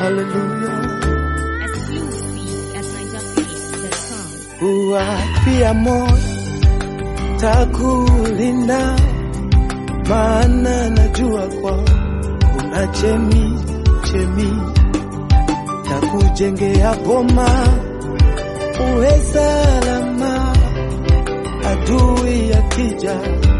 haleluya. Exclusive at NigerPeace.com. Kuwapia moyo takulinda, maana najua kwa kuna chemi chemi takujengea boma, uwe salama, adui akija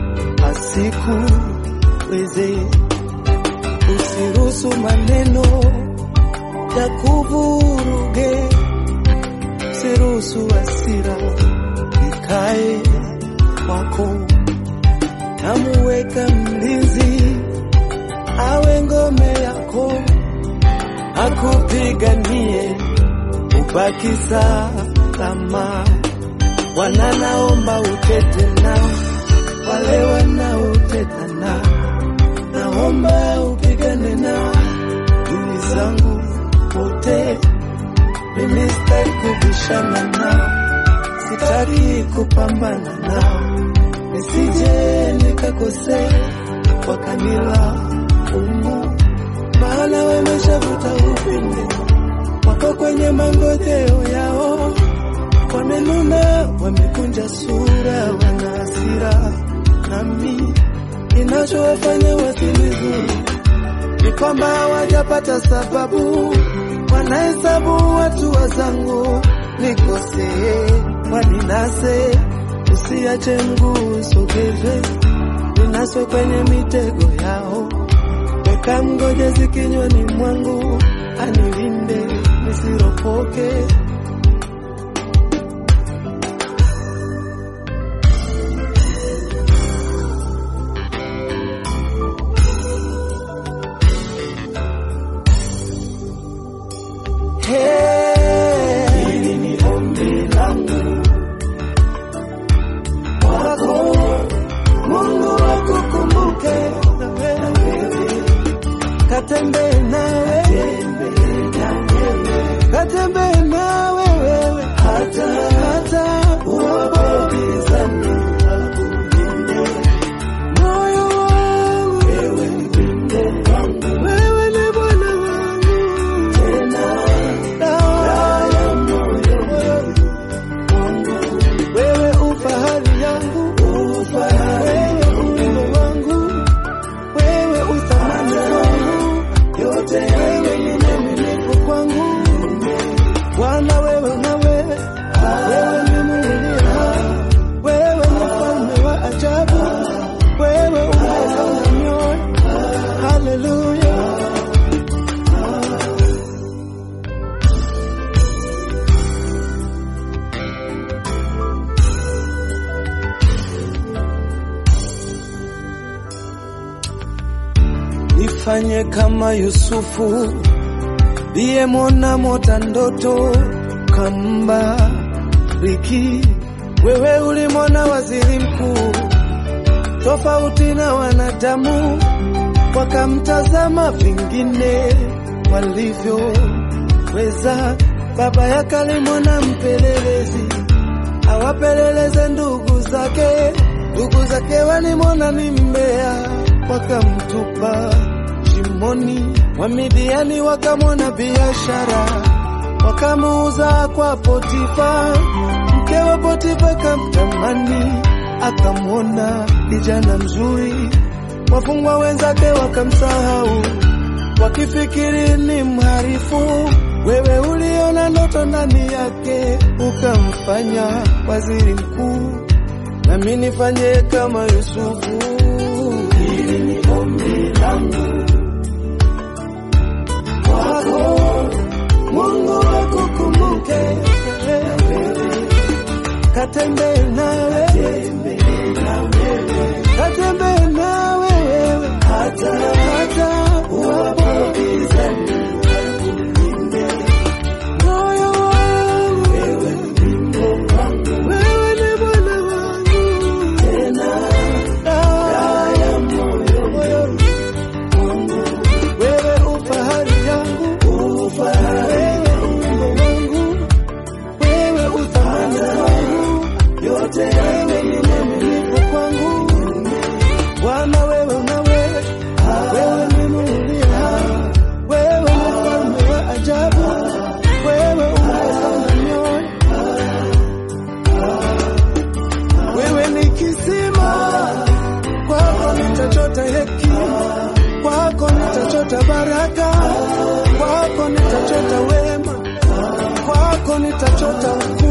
asikuweze. Usiruhusu maneno ya kuvuruge, usiruhusu hasira ikae kwako, namuweka mlinzi awe ngome yako, akupiganie ubaki salama. Bwana naomba utete nao wale wanaoteta nao, naomba upigane nao dui zangu wote. Mimi sitaki kubishana nao, sitaki kupambana nao, nisije nikakosea wakanila umu, maana wameshavuta upinde wako kwenye mangojeo yao, wamenuna, wamekunja sura, wana hasira nami kinachowafanya wasilizuri ni kwamba hawajapata sababu, wanahesabu watu wazangu nikosee, waninase, usiache mguu usogezwe, ninaswe kwenye mitego yao, weka mgojezi kinywani mwangu, anilinde nisiropoke. Hey, hili ni ombi langu kwako, Mungu akukumbuke na wewe, katembee nawe, katembee nawe wewe, hata hata uwapobizani moyo wangu, wewe ni wimbo wangu, wewe ni Bwana wangu tena dawa ya moyo wangu, wewe ufahari yangu, wewe upendo wangu, wewe uthamani wangu, yote wewe ni mwaminifu kwangu. Bwana wewe nawe, wewe ni Mungu aliye hai, wewe ni mfalme wa ajabu, wewe umeona mioyo. Haleluya. Nifanye kama Yusufu liyemwona mota ndoto kambariki. Wewe ulimwona waziri mkuu tofauti na wanadamu, wakamtazama vingine walivyoweza. Baba yake alimwona mpelelezi awapeleleze ndugu zake, ndugu zake walimwona ni mbea, wakamtupa shimoni. Wamidiani wakamwona biashara, wakamuuza kwa Potifa. Mke wa Potifa kamtamani, akamwona kijana mzuri. Wafungwa wenzake wakamsahau, wakifikiri ni mharifu. Wewe uliona ndoto ndani yake, ukamfanya waziri mkuu. Nami nifanye kama Yusufu. Hili ni ombi langu kwako, Mungu akukumbuke, katembee nawe, katembee nawe wewe, hata hata uwapobizani moyo wangu, wewe ni Bwana wangu, tena dawa ya moyo wangu, wewe ufahari yangu, wewe upendo wangu, wewe uthamani wangu, yote wewe ni mimi nitachota